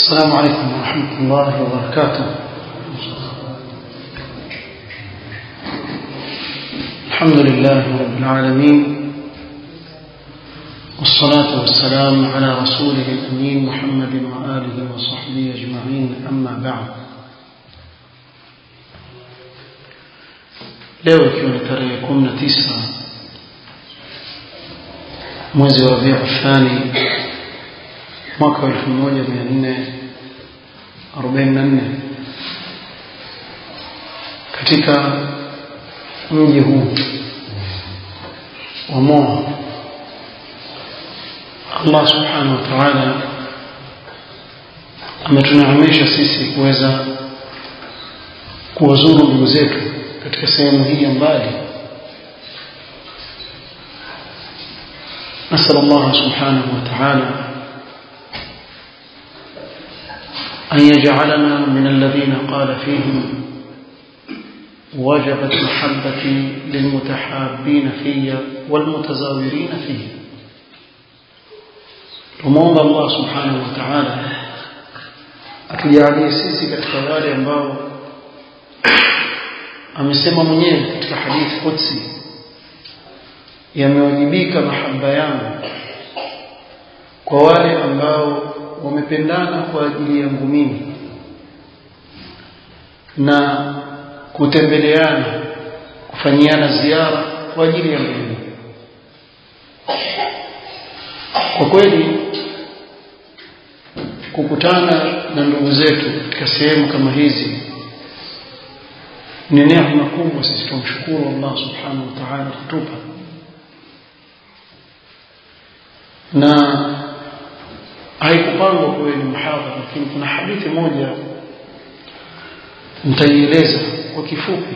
السلام عليكم ورحمة الله وبركاته الحمد لله رب العالمين والصلاة والسلام على رسوله الأمين محمد وآله وصحبه أجمعين أما بعد leo ikiwa ni tarehe kumi na tisa mwezi wa rabiu thani mwaka wa elfu moja mia nne arobaini na nne katika mji huu wa Moa Allah subhanahu wa ta'ala ametuneemesha sisi kuweza kuwazuru ndugu zetu katika sehemu hii ya mbali نسأل الله سبحانه وتعالى أن يجعلنا من الذين قال فيهم وجبت محبتي للمتحابين في والمتزاورين فيه تموضى الله سبحانه وتعالى atujalie sisi katika wale ambao amesema mwenyewe katika hadithi qudsi yamewajibika mahaba yangu kwa wale ambao wamependana kwa ajili yangu mimi na kutembeleana kufanyiana ziara kwa ajili yangu mimi kwa kweli kukutana na ndugu zetu katika sehemu kama hizi ni neema kubwa sisi tumshukuru Allah subhanahu wa ta'ala kutupa na haikupangwa kuwe ni muhadhara lakini kuna hadithi moja nitaieleza kwa kifupi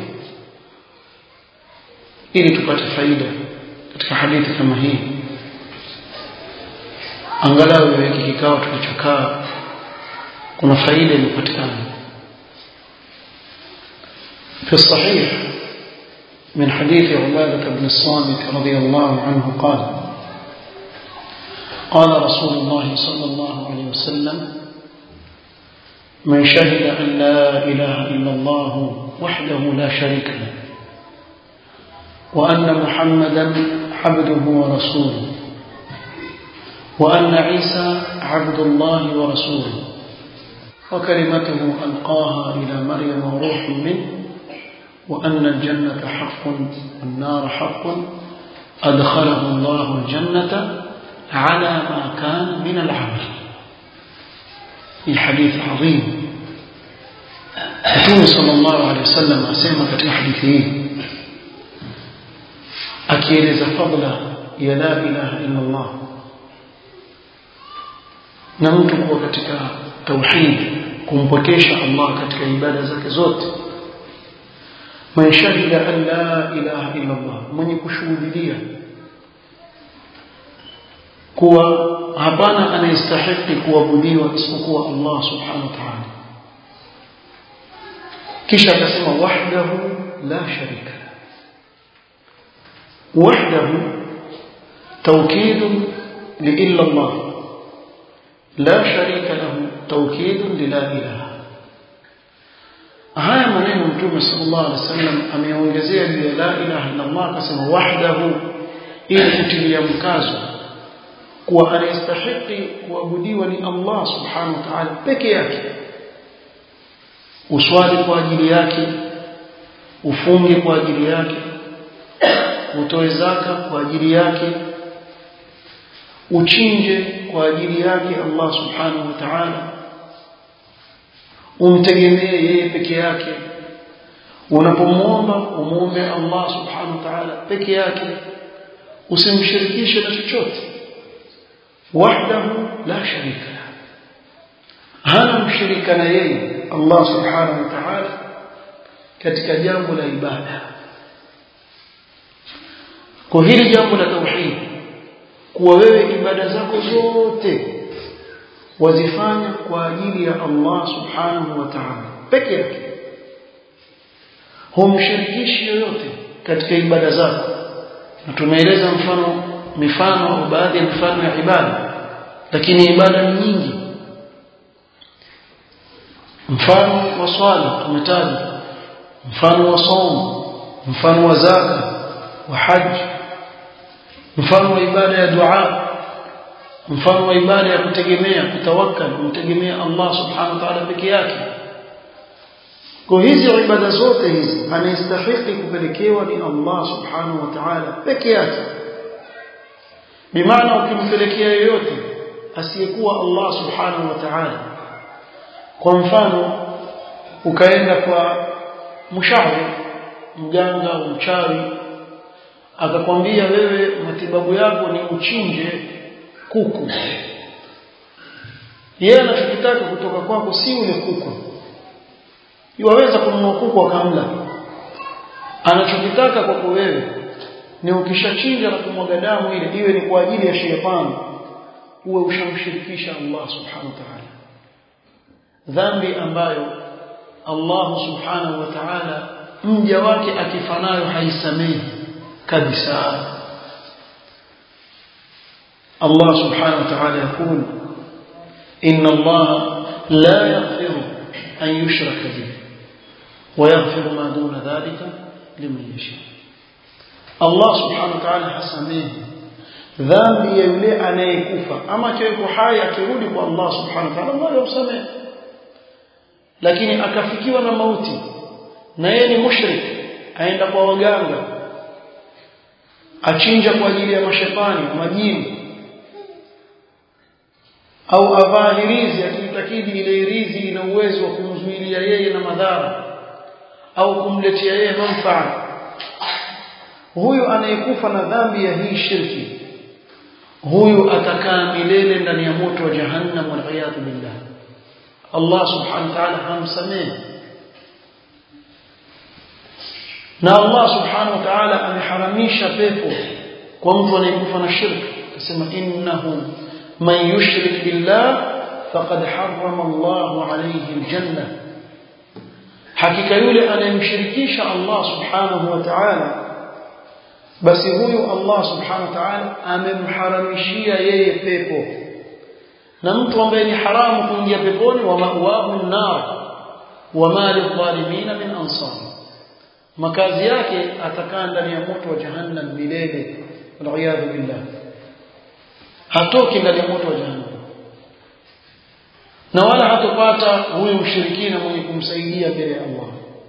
ili tupate faida katika hadithi kama hii angalau hiki kikao tulichokaa kuna faida iliyopatikana في الصحيح من حديث عبادة بن الصامت رضي الله عنه قال قال رسول الله صلى الله عليه وسلم من شهد أن لا إله إلا الله وحده لا شريك له وأن محمدا عبده ورسوله وأن عيسى عبد الله ورسوله وكلمته ألقاها إلى مريم وروح منه وأن الجنة حق والنار حق أدخله الله الجنة على ما كان من العمل الحديث عظيم Mtume sallallahu alaihi wasallam asema katika hadithi hii akieleza fadla ya la ilaha illa Allah na mtu kuwa katika tauhid kumpokesha Allah katika ibada zake zote man shahida an la ilaha illa Allah mwenye kushuhudia kuwa hapana anayestahili kuabudiwa isipokuwa Allah subhanahu wa ta'ala kisha akasema wahdahu la sharika wahdahu توكيد لإلا الله لا شريك له توكيد للا إله haya maneno mtume sallallahu alaihi wasallam ameongezea juu ya la ilaha illa Allah akasema wahdahu ili kutilia mkazo kuwa anayestahiki kuabudiwa ni Allah subhanahu wa ta'ala peke yake uswali kwa ajili yake ufunge kwa ajili yake utoe zaka kwa ajili yake uchinje kwa ajili yake Allah subhanahu wa ta'ala umtegemee yeye peke yake unapomwomba umuombe Allah subhanahu wa ta'ala peke yake usimshirikishe na chochote wahdahu la sharika hana mshirika na yeye Allah subhanahu wa ta'ala katika jambo la ibada kwa hili jambo la tauhid kuwa wewe ibada zako zote wazifanya kwa ajili ya Allah subhanahu wa ta'ala peke yake humshirikishi yoyote katika ibada zako na tumeeleza mfano mifano au baadhi ya mifano ya ibada lakini ibada ni nyingi mfano wa swala tumetaja mfano wa somo mfano wa zaka wa haji mfano wa ibada ya dua mfano wa ibada ya kutegemea kutawakkal kumtegemea Allah subhanahu wa ta'ala peke yake kwa hizi ibada zote hizi anastahili kupelekewa ni Allah subhanahu wa ta'ala peke yake bimaana ukimpelekea yoyote asiyekuwa Allah subhanahu wa ta'ala kwa mfano ukaenda kwa mshauri mganga au mchawi akakwambia wewe matibabu yako ni uchinje kuku yeye anachokitaka kutoka kwako si ule kuku Iwaweza kununua kuku akamla. Anachokitaka kwako wewe ni ukishachinja na kumwaga damu ile iwe ni kwa ajili ya shetani uwe ushamshirikisha Allah subhanahu wa ta'ala. Dhambi ambayo Allah subhanahu wa ta'ala mja wake akifanayo haisamehi kabisa. Allah subhanahu wa ta'ala yakul inna Allah la yaghfiru an yushraka bihi ويغفر ما دون ذلك لمن يشاء الله سبحانه وتعالى hasamehi dhambi ya yule anayekufa ama akiwa hai akirudi kwa Allah subhanahu wa ta'ala Allah yamsamehe lakini akafikiwa na mauti na yeye ni mushrik aenda kwa waganga achinja kwa ajili ya mashetani majini au avaa hirizi akiitakidi ile hirizi ina uwezo wa kumzuilia yeye na madhara au kumletea yeye manfaa huyu anayekufa na dhambi ya hii shirki huyu atakaa milele ndani ya moto wa jahannam wal billah Allah subhanahu wa ta'ala hamsamehe na Allah subhanahu wa ta'ala ameharamisha pepo kwa mtu anayekufa na shirki akasema innahu man yushrik billah faqad harrama Allah alayhi aljanna hakika yule anayemshirikisha Allah subhanahu wa ta'ala basi huyu Allah subhanahu wa ta'ala amemharamishia yeye pepo na mtu ambaye ni haramu kuingia peponi wa ma'wahu nar wa ma lidh-dhalimin min ansar makazi yake atakaa ndani ya moto wa jahannam milele wal billah hatoki ndani ya moto wa jahannam na wala hatopata huyu mshirikina mwenye kumsaidia mbele ya Allah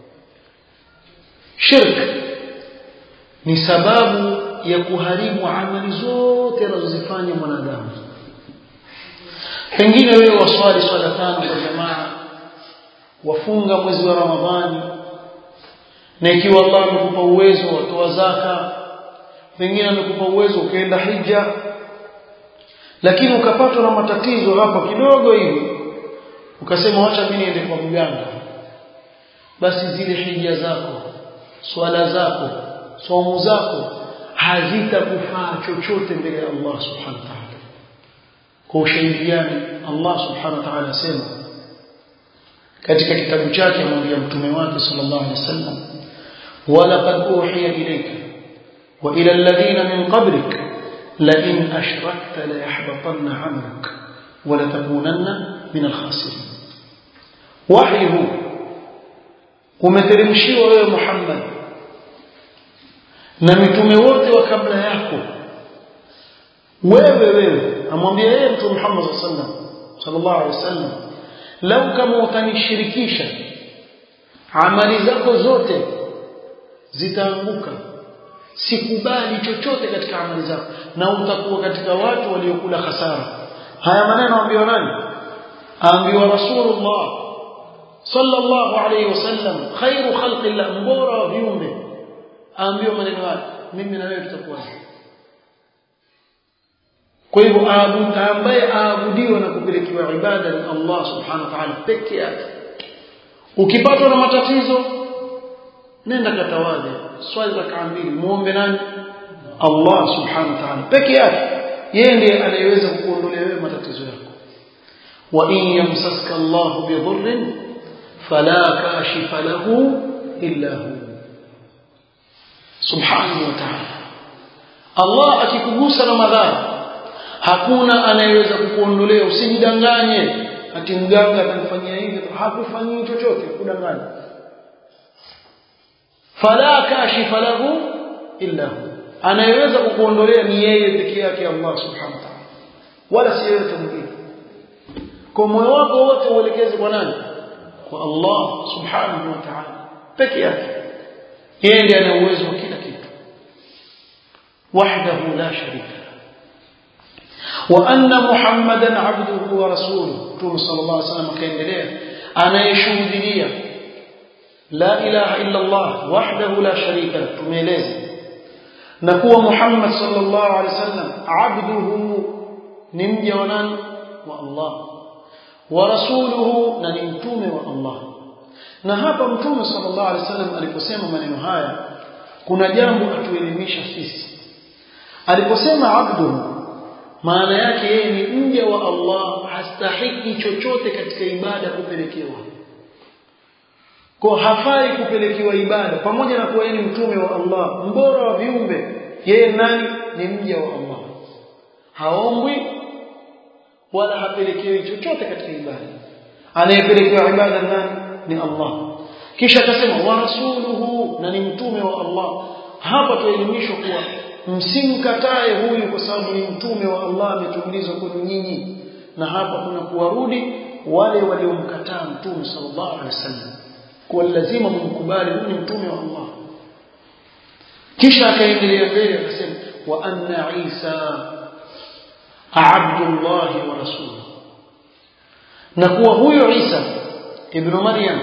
shirk ni sababu ya kuharibu amali zote anazozifanya mwanadamu pengine wewe waswali swala tano kwa jamaa wafunga mwezi wa Ramadhani na ikiwa Allah amekupa uwezo watoa zaka pengine amekupa uwezo ukaenda hija lakini ukapatwa na matatizo hapa kidogo hivi ukasema wacha mimi niende kwa mganga basi zile hija zako swala zako somo zako hazitakufaa chochote mbele ya Allah subhanahu wa ta'ala kwa ushahidi gani Allah subhanahu wa ta'ala asema katika kitabu chake amwambia mtume wake sallallahu alaihi wasallam walaqad uhiya ilayka wa ila alladhina min qablik la in ashrakta la yahbatanna 'amaluk wa la takunanna min al-khasirin wahi huu umeteremshiwa wewe Muhammad na mitume wote wa kabla yako wewe wewe amwambia yeye mtume Muhammad sallallahu alaihi wasallam lau kama utanishirikisha amali zako zote zitaanguka sikubali chochote katika amali zako na utakuwa katika watu waliokula hasara haya maneno ambiwa nani ambiwa rasulullah sallallahu alayhi wasallam khairu khalqillah mbora wa viumbe ambiwa maneno haya mimi na wewe tutakuwa kwa hivyo ambaye aabudiwa na kupelekewa ibada ni Allah subhanahu wa ta'ala peke yake ukipatwa na matatizo nenda katawadhe swali rakaa mbili muombe nani Allah subhanahu wa ta'ala peke yake yeye ndiye anayeweza kukuondolea wewe matatizo yako wa in yamsaska Allah bidhurrin fala kashifa lahu illa hu subhanahu wa ta'ala Allah akikugusa na madhara hakuna anayeweza kukuondolea usijidanganye ati mganga atamfanyia hivi hakufanyii chochote kudanganya fala kashifa lahu illa hu anayeweza kukuondolea ni yeye peke yake Allah subhanahu wa ta'ala wala si yeyote mwingine kwa moyo wako wote uelekeze kwa nani kwa Allah subhanahu wa ta'ala peke yake yeye ndiye ana uwezo wa kila kitu wahdahu la sharika wa anna muhammadan abduhu wa rasuluhu Mtume sallallahu alaihi wasallam akaendelea anayeshuhudia la ilaha illa Allah wahdahu la sharika lahu tumeeleza na kuwa Muhammad sallallahu alaihi wasallam abduhu ni mja wa nani wa Allah wa rasuluhu na ni mtume wa Allah na hapa mtume sallallahu alaihi wasallam aliposema maneno haya kuna jambo atuelimisha sisi aliposema abduhu maana yake yeye ni mja wa Allah hastahiki chochote katika ibada kupelekewa kwa hafai kupelekewa ibada pamoja na kuwa yeye ni mtume wa Allah mbora wa viumbe yeye nani ni mja wa Allah haombwi wala hapelekewi chochote katika ibada anayepelekewa ibada nani ni Allah kisha akasema wa rasuluhu na ni mtume wa Allah hapa tuelimishwa kuwa msimkatae huyu kwa sababu ni mtume wa Allah ametumilizwa kwenu nyinyi na hapa kuna kuwarudi wale waliomkataa mtume sallallahu alaihi wasallam kwa lazima mumkubali huyu ni mtume wa Allah kisha akaendelea mbele akasema wa anna Isa abdullah wa rasuluhu na kuwa huyo Isa ibn Maryam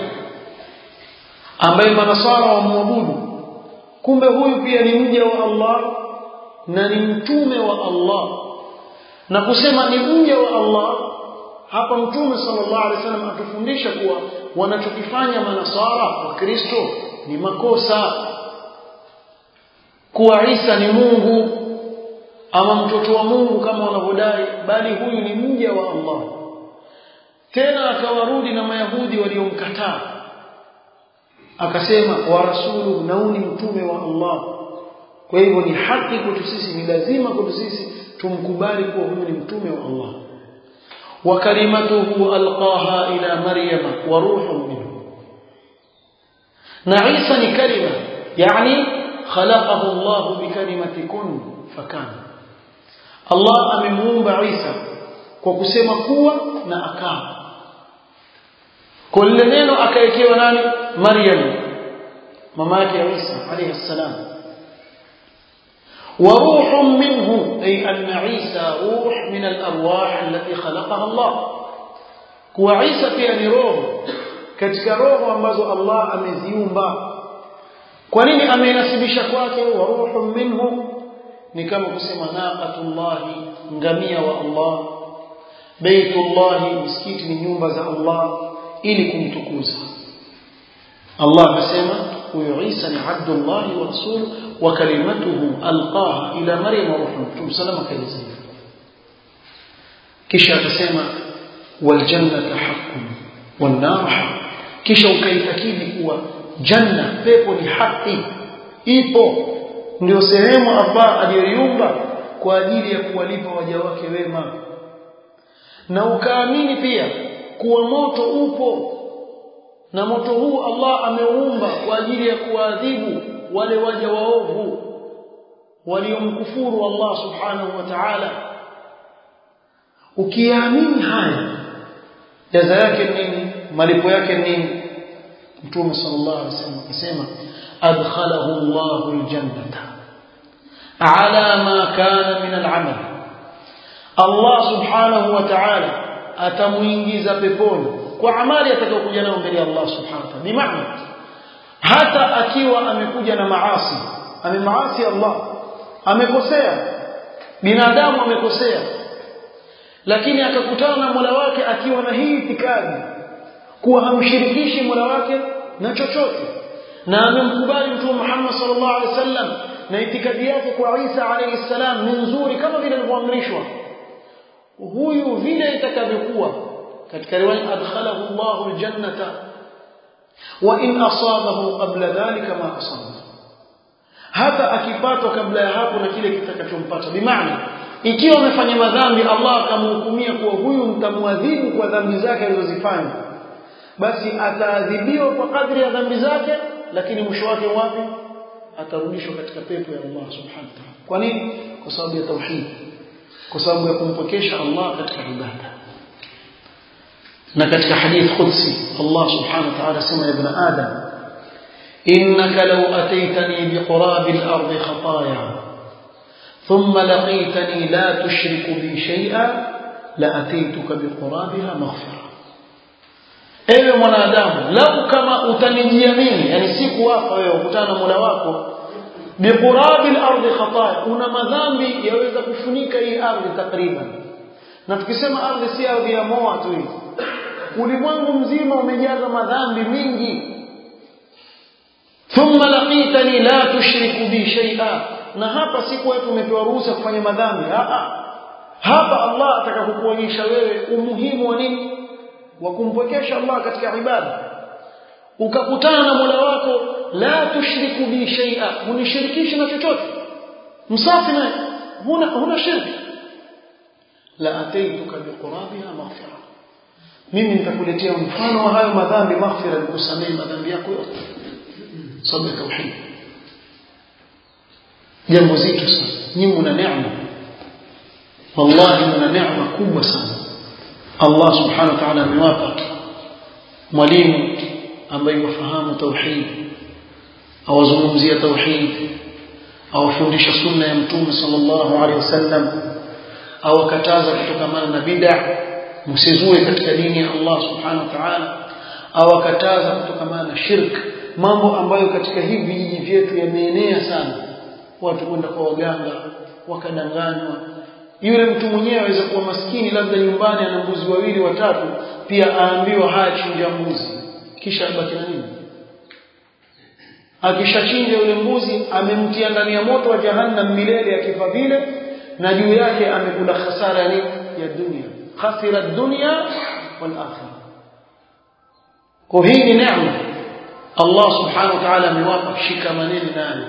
ambaye manasara wamwabudu kumbe huyu pia ni mja wa Allah na ni mtume wa Allah na kusema ni mja wa Allah hapa mtume sallallahu alaihi wasallam atufundisha kuwa wanachokifanya manasara wa Kristo ni makosa kuwa Isa ni Mungu ama mtoto wa Mungu kama wanavyodai bali huyu ni mja wa Allah tena akawarudi na mayahudi waliomkataa akasema wa rasuluhu na ni mtume wa Allah kwa hivyo ni haki kwetu sisi ni lazima kwetu sisi tumkubali kuwa huyu ni mtume wa Allah wa kalimatuhu alqaha ila maryama wa ruhun minhu na Isa ni kalima yani khalaqahu Allah bikalimati kun fakana Allah amemuumba Isa kwa kusema kuwa na akawa kwa lile neno akaekewa nani Maryam mama yake Isa alayhi salam وروح منه أي أن عيسى روح من الأرواح التي خلقها الله كوا عيسى pia روح katika roho ambazo Allah ameziumba kwa nini amenasibisha kwake wa ruhu minhu ni kama kusema naqatullahi ngamia wa Allah baitullahi msikiti ni nyumba za Allah ili kumtukuza Allah amesema huyo Isa ni abdullah wa rasul wa kalimatuhu alqaha ila maryam wa ruhu mtume salama kaeleza kisha akasema wal jannatu haqqun wan nar haqq kisha ukaitakidi kuwa janna pepo ni haki ipo ndio sehemu Allah aliyoiumba kwa ajili ya kuwalipa waja wake wema na ukaamini pia kuwa moto upo na moto huu Allah ameuumba kwa ajili ya kuadhibu wale waja waovu waliomkufuru Allah subhanahu wa ta'ala ukiamini haya jaza yake nini malipo yake nini mtume sallallahu alaihi wasallam akasema adkhalahu Allahu aljannata ala ma kana min al'amal Allah subhanahu wa ta'ala atamuingiza peponi kwa amali atakayokuja nayo mbele ya Allah subhanahu wa ta'ala bimaana hata akiwa amekuja na maasi amemaasi Allah amekosea binadamu amekosea lakini akakutana na Mola wake akiwa na hii itikadi kuwa hamshirikishi Mola wake na chochote na amemkubali Mtume Muhammad sallallahu alaihi wasallam na itikadi yake kwa Isa alayhi salam ni nzuri kama vile alivyoamrishwa huyu vile itakavyokuwa katika riwaya adkhalahu Allahu aljannata wa in asabahu qabla dhalika ma asaba hata akipatwa kabla ya hapo na kile kitakachompata bimaana ikiwa amefanya madhambi Allah akamhukumia kuwa huyu mtamwadhibu kwa dhambi zake alizozifanya basi ataadhibiwa kwa kadri ya dhambi zake lakini mwisho wake wapi atarudishwa katika pepo ya Allah subhanahu wa ta'ala kwa nini kwa sababu ya tauhid kwa sababu ya kumpokesha Allah katika ibada na katika hadith qudsi Allah subhanahu wa ta'ala sema ibn adam innaka law ataitani biqurabi al-ardi khataaya ثم لقيتني لا تشرك بي شيئا لاتيتك بقرابها مغفرة ewe mwanadamu lau kama utanijia mimi yani siku wako wewe ukutana na Mola wako biqurabi al-ardi khataya una madhambi yaweza kufunika hii ardhi takriban na tukisema ardhi si ardhi ya moa tu hii ulimwengu mzima umejaza madhambi mingi thumma laqitani la tushriku bi shay'a na hapa siku wetu umepewa ruhusa kufanya madhambi hapa Allah atakapokuonyesha wewe umuhimu wa nini wa kumpwekesha Allah katika ibada ukakutana na Mola wako la tushriku bi shay'a munishirikishe na chochote msafi naye huna huna shirki la ataituka biqurabiha maghfira mimi nitakuletea mfano wa hayo madhambi maghfira nikusamehe madhambi yako yote sababu ya tauhid jambo zito sana nyinyi mna neema wallahi mna neema kubwa sana Allah subhanahu wa ta'ala amewapa mwalimu ambaye yafahamu tauhid awazungumzia tauhid awafundisha sunna ya mtume sallallahu alaihi wasallam awakataza kutokamana na bid'a msizue katika dini ya Allah subhanahu wa ta'ala awakataza kutokamana na shirk mambo ambayo katika hivi vijiji vyetu yameenea sana watu kwenda kwa waganga wakadanganywa yule mtu mwenyewe aweza kuwa maskini labda nyumbani ana mbuzi wawili watatu pia aambiwa haya chinja mbuzi kisha abaki na nini akishachinja yule mbuzi amemtia ndani ya moto wa jahannam milele akifa vile na juu yake amekula hasara ya nini ya dunia khasira dunya wal akhirah kwa hii ni neema Allah subhanahu wa ta'ala amewapa shikamaneni nayo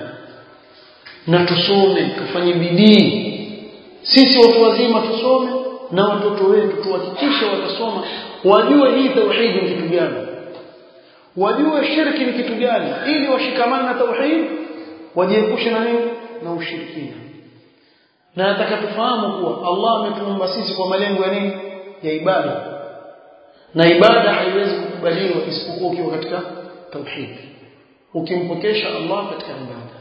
na tusome tufanye bidii sisi watu wazima tusome na watoto wetu tuhakikishe watasoma wajue hii tauhidi ni kitu gani wajue shirki ni kitu gani ili washikamane na tauhid wajiepushe na nini na ushirikina na nataka tufahamu kuwa Allah ametuumba sisi kwa malengo ya nini ya ibada na ibada haiwezi kukubaliwa isipokuwa ukiwa katika tauhid ukimpokesha Allah katika ibada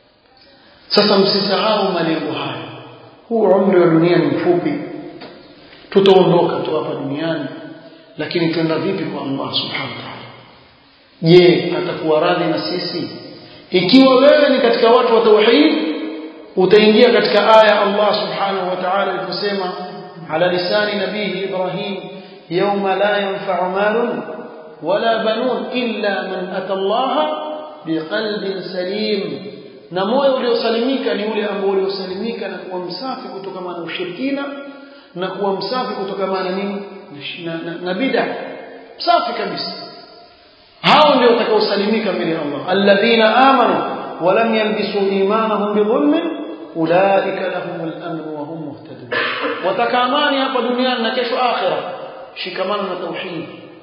sasa msisahau malengo haya huu umri wa dunia ni mfupi tutaondoka tu hapa duniani lakini twenda vipi kwa Allah subhanahu wa ta'ala je atakuwa radhi na sisi ikiwa wewe ni katika watu wa tauhid utaingia katika aya Allah subhanahu wa ta'ala aliposema ala lisani nabihi Ibrahim yawma la yanfa'u malun wala banun illa man ata Allah biqalbin salim na moyo uliosalimika ni ule ambao uliosalimika na kuwa msafi kutokana na ushirikina na kuwa msafi kutokana na nini na, na, na bid'a safi kabisa hao ndio watakaosalimika mbele ya Allah alladhina amanu wa lam yalbisu imanahum bidhulmin ulaika lahumul amn wa hum muhtadun watakamani hapa duniani na kesho akhira shikamana na tauhid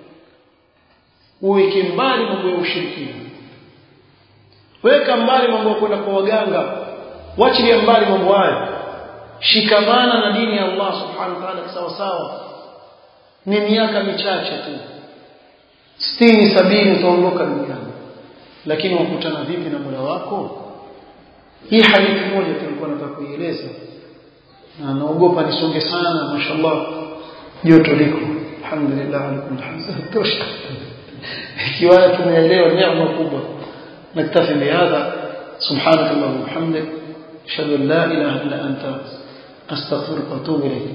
uweke mbali mambo ya ushirikina weka mbali mambo ya kwenda kwa waganga wachilia mbali mambo hayo shikamana na dini ya Allah subhanahu wa ta'ala sawa sawa ni miaka michache tu sitini sabini utaondoka duniani lakini wakutana vipi na Mola wako hii hadithi moja tulikuwa nataka kuieleza na naogopa nisonge sana mashallah joto liko alhamdulillah alikum hamd tosha ikiwa tumeelewa neema kubwa نكتفي بهذا سبحانك اللهم وبحمدك اشهد ان لا اله الا انت استغفرك واتوب اليك